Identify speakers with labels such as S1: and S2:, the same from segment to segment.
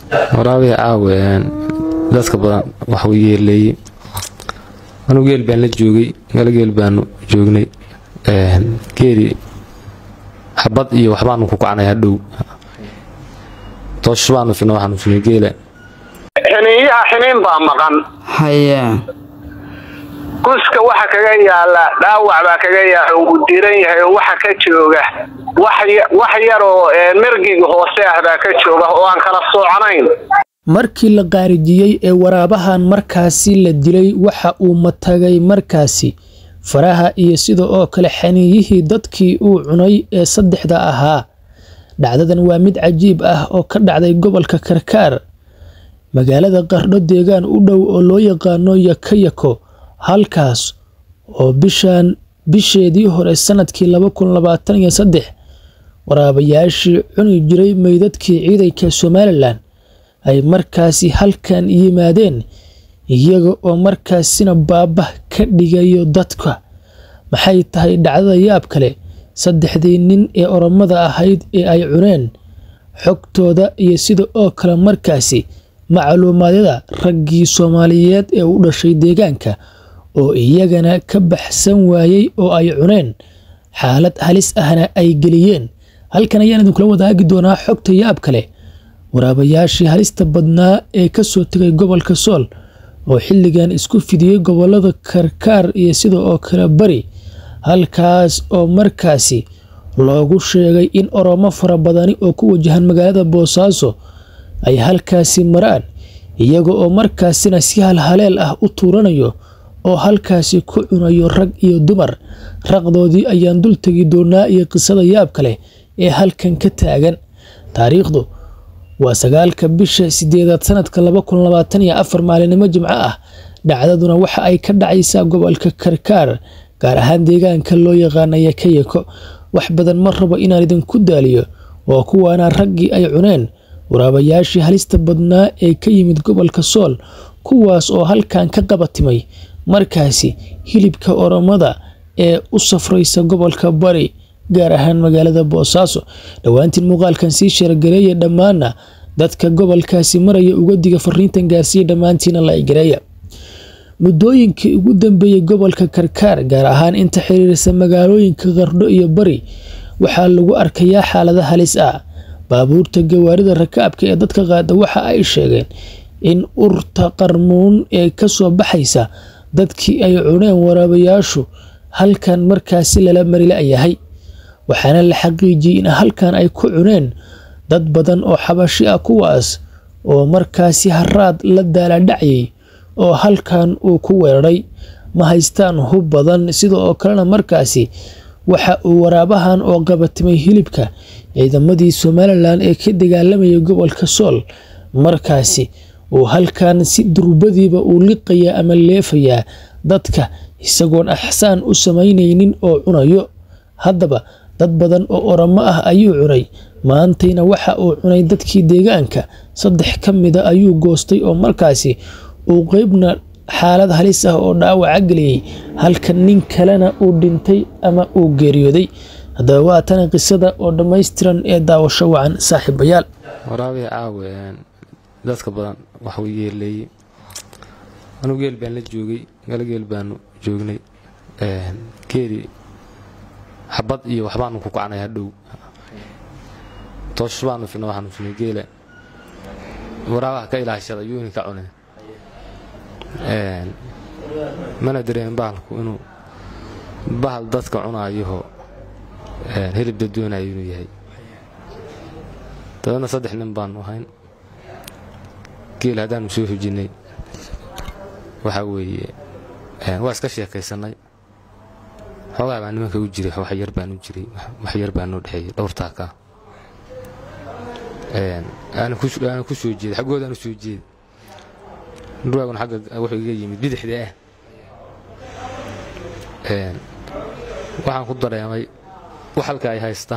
S1: waraabihii caawe dadka badan waxuu yeeleeyey anugu geel baan la joogay gala geel baanu joognay geeli xabad iyo waxbaanu ku kacnay hadhow toosh baanu fina waxaanu finay geela
S2: xiniinyaha xiniin baa maqan
S3: haye
S2: guska waxa kaga yaala dhaawac baa kaga yaala uu diran yahay oo waxa ka jooga wax yaroo mergiga hoose ah baa ka jooga oo aan kala soocnayn
S4: markii la qaarijiyey ee waraabahan markaasi la dilay waxa uu matagay markaasi faraha iyo sida oo kale xaniiyihii dadkii uu cunay ee saddexda ahaa dhacdadan waa mid cajiib ah oo ka dhacday gobolka karkaar magaalada qardho deegaan u dhow oo loo yaqaano yakayako halkaas oo bishan bisheedii hore sanadkii laba kun labaatan iyo saddex waraabayaashii cuni jiray meydadkii ciidanka somalilan ay markaasi halkan yimaadeen iyaga oo markaasina baabah ka dhigayo dadka maxay tahay dhacdada yaab kale saddexdii nin ee oromada ahayd ee ay cuneen xogtooda iyo sida oo kale markaasi macluumaadyada raggii soomaaliyeed ee u dhashay deegaanka oo iyagana ka baxsan waayey oo ay cuneen xaalad halis ahna ay geliyeen halkan ayaan idinkula wadaagi doonaa xogta yaab kale waraabayaashii halista badnaa ee ka soo tegay gobolka sool oo xilligan isku fidiyey gobolada karkaar iyo sida oo kale bari halkaas oo markaasi loogu sheegay in oromo fara badani oo ku wajahan magaalada boosaaso ay halkaasi maraan iyaga oo markaasina si halhaleel ah u tuuranayo oo halkaasi ku cunayo rag iyo dumar raqdoodii ayaan dul tegi doonaa iyo qisada yaab kale ee halkan ka taagan taariikhdu waa sagaalka bisha sideedaad sanadka laba kun labaatan iyo afar maalinimo jimco ah dhacdaduna waxa ay ka dhacaysaa gobolka karkaar gaar ahaan deegaanka loo yaqaana yakayako wax badan ma rabo inaan idinku daaliyo oo kuwaana raggii ay cuneen waraabayaashii halista badnaa ee ka yimid gobolka sool kuwaas oo halkan ka qabatimay markaasi hilibka oromada ee u safraysa gobolka bari gaar ahaan magaalada boosaaso dhowaantiin muuqaalkan sii sheergareeya dhammaana dadka gobolkaasi maraya uga diga fariintan gaarsiiya dhammaantiina la gareeya muddooyinkii ugu dambeeyey gobolka karkaar gaar ahaan inta xiriirsa magaalooyinka qardho iyo bari waxaa lagu arkayaa xaalada halis ah baabuurta gawaarida rakaabka ee dadka qaada waxa ay sheegeen in urta qarmuun ee kasoo baxaysa dadkii ay cuneen waraabayaashu halkan markaasi lala marilayahay waxaana la xaqiijiyey in halkan ay ku cuneen dad badan oo xabashi ah kuwaas oo markaasi haraad la daaladhacyay oo halkan uu ku weeraray ma haystaan hub badan sida oo kalena markaasi waxa uu waraabahan oo qabatimay hilibka ciidamadii somalilan ee ka dagaalamayay gobolka sool markaasi uu halkan si durbadiiba uu liqayaa ama leefayaa dadka isagoon axsaan u samaynaynin oo cunayo haddaba dad badan oo oromo ah ayuu cunay maantayna waxa uu cunay dadkii deegaanka saddex ka mida ayuu goostay oo markaasi uu qeybna xaalad halis ah oo dhaawaca geliyey halka nin kalena uu dhintay ama uu geeriyooday haddaba waa tana qisada oo dhammaystiran ee daawasho wacan saaxiibayaal
S1: waraabihii caawe dadka badan waxuu yeeleeyey anugu geel baan la joogay gala geel baanu joognay geeli xabad iyo waxbaanu ku kacnay hadhow toosh baanu fina waxaanu finay geela waraabaha ka ilaashada yuuni ka cune mana dareen bahalku inuu bahal dadka cunaayaho hilib dadweynayo inuu yahay dabeedna saddex nin baanu ahayn geel haddaanu soo hujinnay waxaa weeye waa iska sheekaysanay xoogaa baa nimanka u jiray wax yar baan u jiray wax yar baa noo dhexeeyey dhowrtaaka aana ku soo jeeday xaggoodaan u soo jeeday dhurwaaguna xagga wuxuu iga yimid bidixda ah waxaan ku dareemay wax halka ay haysta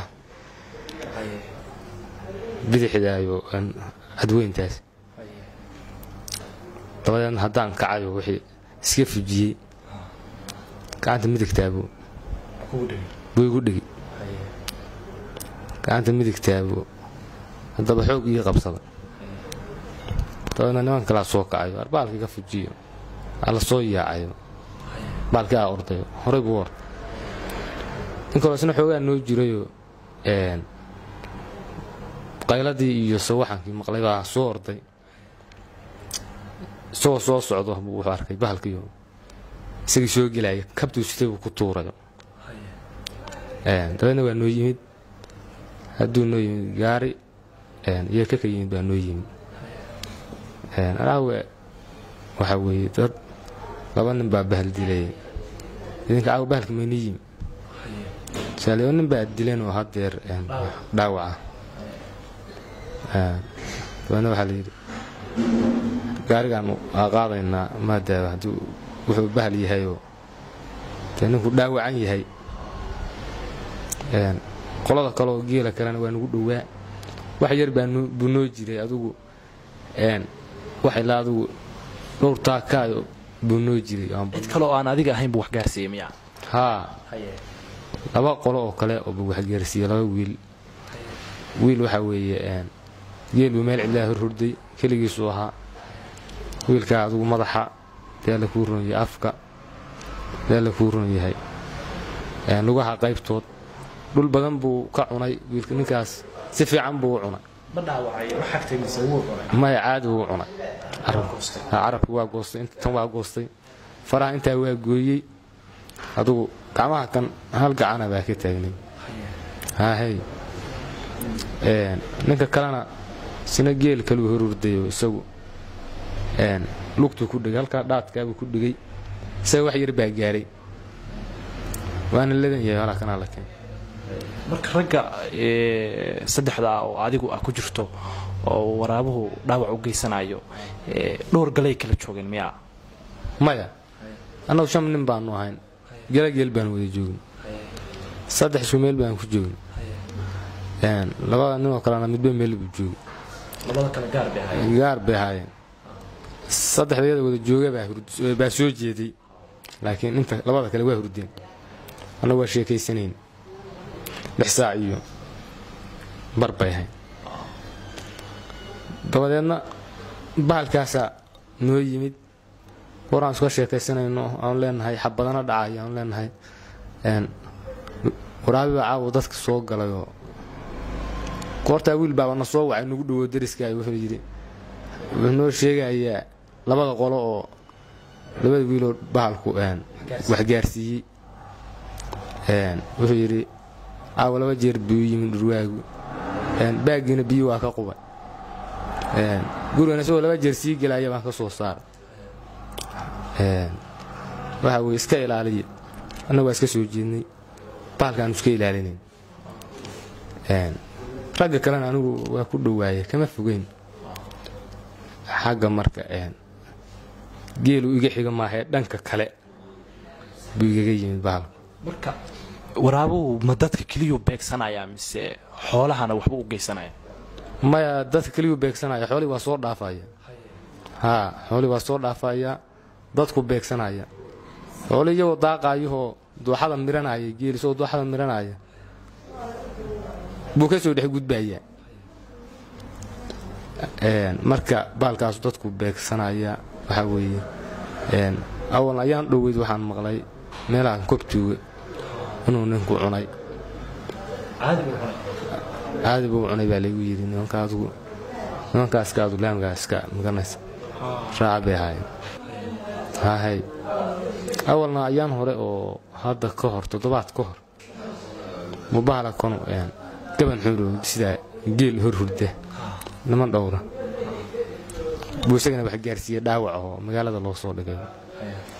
S1: bidixdaayo cadweyntaas dabadeedna haddaan kacayo wixii iska fujiyey gacanta midigtaabuu buu igu dhigi gacanta midigtaabuu haddaba xoog ii qabsada dabeedna nimanka kalaa soo kacayo ar baalkii ka fujiyo ala soo yaacayo baalkii aa ordayo horay buu orday in kaloo isna xoogaa noo jirayoo qayladii iyo sawaxankii maqlay baa soo orday isagoo soo socdo buu wuxuu arkay bahalkiiyo isagii soo gelaya kabtuu sitay buu ku tuurayo dabeedna waa noo yimid hadduu noo yimid gaari iyo kaka yimid baa noo yimid anaawe waxaa weeye dad laba nin baa bahal dilay idinka caawa bahalka mayni yimi saaliyo nin baa dileen oo haddeer dhaawaca dabeedna waxaa layidhi gaarigaan aa qaadaynaa maadaaba hadduu wuxuu bahal yahayoo dee ninku dhaawacan yahay qolada kaleoo geela kalena waa nagu dhowaa wax yar buu noo jiray adugu wax ilaa adugu dhowr taakaayo buu noo jiray
S3: cid kale oo aan adiga ahayn buu wax gaarsiiyey miya
S1: haa laba qolo oo kale oo buu waxgaarsiiyey laba wiil wiil waxaa weeye geel buu meel cidlaa hor hurday keligiisuu ahaa wiilkaa adugu madaxa dee la kuu ron yahay afka dee la kuu ron yahay lugaha qaybtood dhul badan buu ka cunay wiilka ninkaas si fiican buu u cunay maya caadi buu u cunay carabki waa goostay tan waa goostay faraha intaa waa gooyey adugu gacmaha kan hal gacana baa ka taagnay haahey ninka kalena sina geel kaluu horurdayo isagu lugtuu ku dhigay halkaa dhaadkaabuu ku dhigay isaga wax yar baa gaaray waana ladan yahay halaa kanaa la keen
S3: marka ragga saddexda ah oo adigu ah ku jirto oo waraabuhu dhaawac u geysanayo dhowr galay kala joogeen miyaa
S1: maya annagu shan nin baanu ahayn gelageel baan wada joogin saddex isku meel baan ku joogin labada ninoo kalena midba meel buu joogay gaar bay ahaayeen saddexdayada wada jooga baa soo jeeday laakiin inta labada kale waa hurdeen annagu waa sheekaysanayn lix saac iyo bar bay ahayd dabadeedna bahalkaasaa noo yimid waraan iska sheekaysanayno aanu leenahay xabadana dhacay aanu leenahay waraabi baa caawa dadka soo galayoo goortaa wiil baaba na soo wacay nagu dhowo dariska wuxuu yidhi wuxuu noo sheegayaa labada qolo oo labada wiiloo bahalku waxgaarsiiyey wuxuu yidhi caawa laba jeer buu yimid dhurwaagu baaggiina biyo waa ka qubay gurigan isagoo laba jeer sii gelaya baan ka soo saaray waxa weye iska ilaaliya annagu waa iska soo jeednay bahalkaanu iska ilaalinayn ragga kalena anigu waa ku dhowaaya kama fogeyn xagga marka geelu iga xiga maahee dhanka kale buu igaga yimid bahalku
S3: marka waraabuhu ma dadka keliyuu beegsanayaa mise xoolahana waxba u geysanaya
S1: maya dadka keliyuu beegsanaya xoolihii waa soo dhaafaya haa xoolihii waa soo dhaafaya dadku beegsanaya xoolihii iyagoo daaqaayahoo dooxada miranaya geeli isagoo dooxada miranaya buu ka soo dhex gudbayaa marka baalkaasu dadku beegsanaya waxaa weeye awal ayaan dhoweyd waxaan maqlay meelahan kobtuuga inuu ninku cunay caadi buu cunay baa laygu yidhi nimankaaskaadu laamkaaska maganaysa raaca bay ahaayeen hahay awalna ayaan hore oo hadda ka hor toddobaad ka hor mubahala kanu gaban xuurow sidaa geel hor hurda niman dhowra buu isagana wax gaarsiiye dhaawac oo magaalada loo soo dhigay